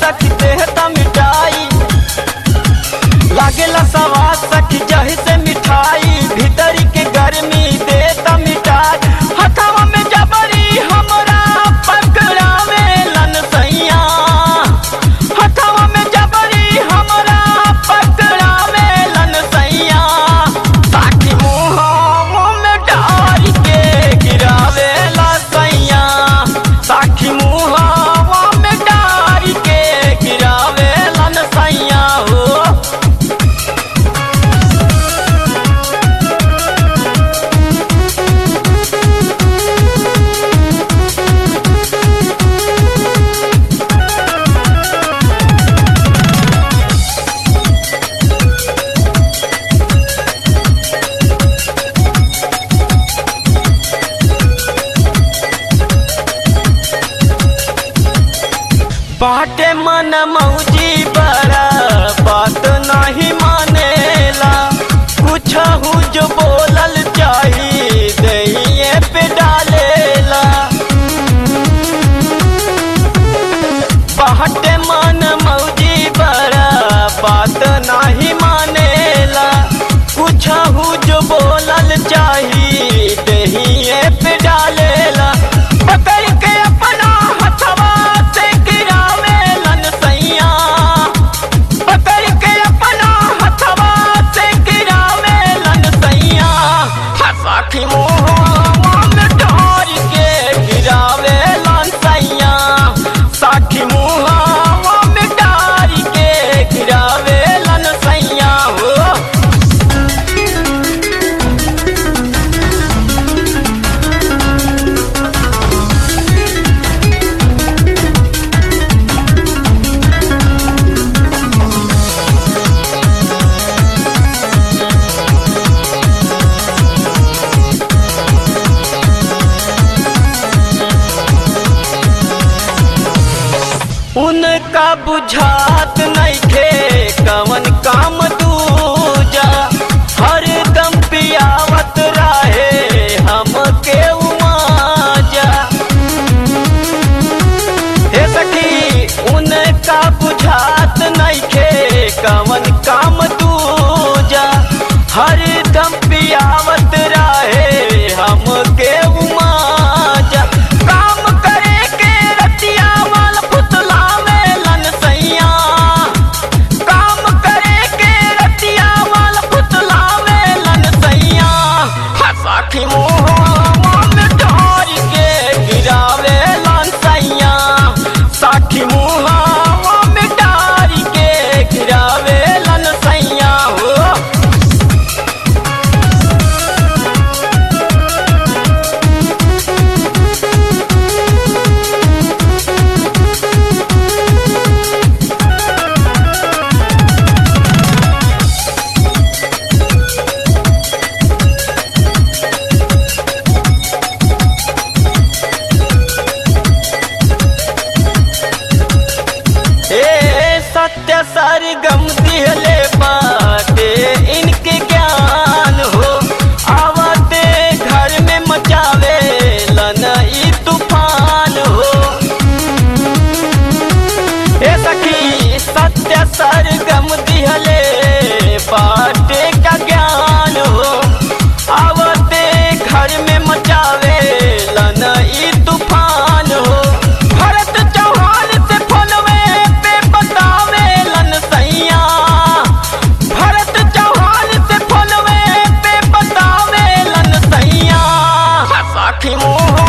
सखी देहता मिठाई लागेला सवाद सखी जही से मिठाई भीतरी के गर्मी देता मिठाई हथवा में जबरी हमरा पकड़ावे लन सैया हथवा में जबरी हमरा पकड़ावे लन सैया ताकि मुँह में डाल के गिरावे ला सैया ताकि मुँह में डाल के गिरावे लन सैया हो बाटे मन मौजी बड़ा बात नहीं मानेला कुछ जो बोलल चाही दहिए पे डालेला बाटे मन मौजी बड़ा बात नहीं मानेला कुछ जो बोलल चाही दहिए पे डालेला पकड़ के अपना हथवा से गिरावे लन सैया पकड़ के अपना हथवा से गिरावे लन सैया हसाखी मुँह में डाल के गिरावे लन सैया साखी मुँह में डाल के गिरावे लन सैया हो उनका बुझात नइखे कवन काम दूजा हर दम पियावत रहे हमके उमाजा हे सखी उनका बुझात नइखे कवन काम दूजा हर दम पियावत रहे हमके उमाजा काम करे के रतिया वाल पुतला में लन सैया काम करे के रतिया वाल पुतला में लन सैया हसाखी मुँह में डाल के गिरावे लन सैया साखी मुँह में डाल के गिरावे लन सैया हो ए सत्य सरगम दिहले बाटे इनके ज्ञान हो आवते घर में मचावे लन ई तूफान हो ए सखी सत्य सरगम दिहले बाटे का ज्ञान हो आवते घर में मचावे लन ई तूफान हो भरत चौहान से फोनवे पे बतावे लन सैया भरत चौहान से फोनवे पे बतावे लन सैया साखी मुँह